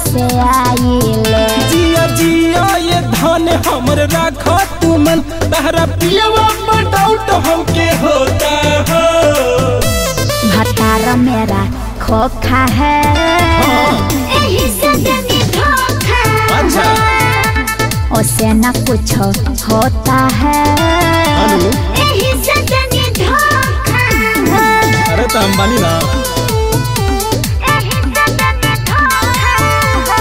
से आइले जिया जिया ये धन हमर राख तू मन तहरा पियवा पर डाउट हमके होता हो भतार मेरा खोखा है एही से देनी धोखा अच्छा। उसे न कुछ होता है अनु? एही से देनी धोखा अरे तो हम बानी ना एही से देनी धोखा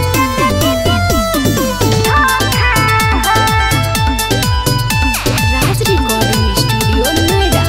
राज रिकॉर्डिंग स्टूडियो नोएडा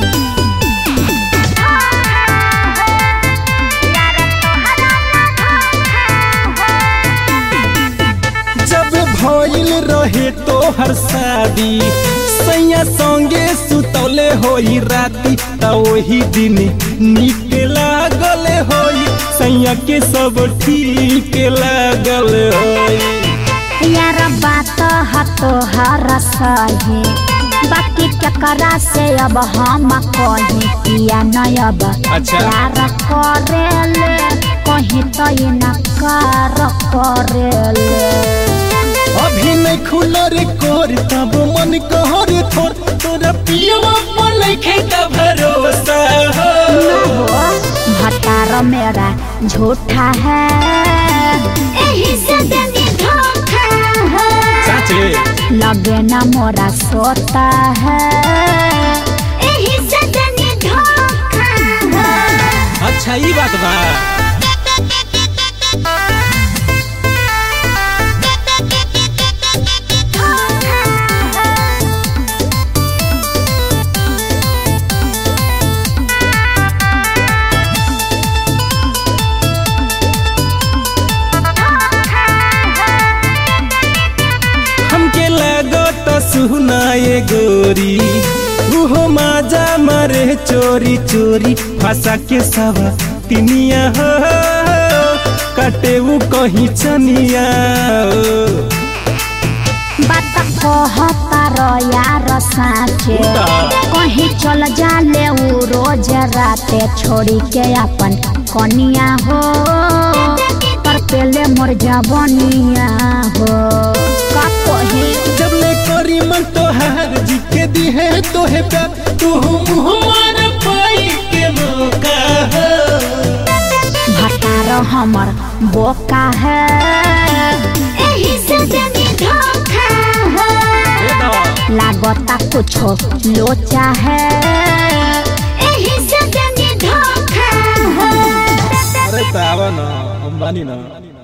जब भइल रहे तो हर शादी सैया संगे सुतौले होई राती त वही दिन निक लागल होई सैया के सब ठीक लागल होई यार बात ह तोहर सही बाकी केकरा से अब हम कही किया न अब अच्छा। प्यार करेले कहीं तो इनकार करेले अभी नहीं खुला रे कोर तब मन कहर थोर तोरा पियवा पर नहीं का भरोसा हो भतार मेरा झूठा है एही से देनी धोखा है चाचे लगे न मोरा सोता है एही से देनी धोखा है अच्छा ई बात बा हमके लागत सुनाए गोरी उहो माजा मारे चोरी चोरी फंसा के सवा तिनिया हो कटे उ कहीं चनिया हो। बात कहता रो यार साचे उता। कहीं चल जाले उ रोज राते छोड़ी के अपन कनिया हो पर पेले मोर जवनिया हो का कही जब ले करी मन तोहार जी के दिहे तोहे प्यार तू मुँह मार पाई के मौका हो। भतार हमर बोका है एही से देनी धोखा है लागता कुछो लोचा है एही से देनी धोखा है अरे तावा ना अंबानी ना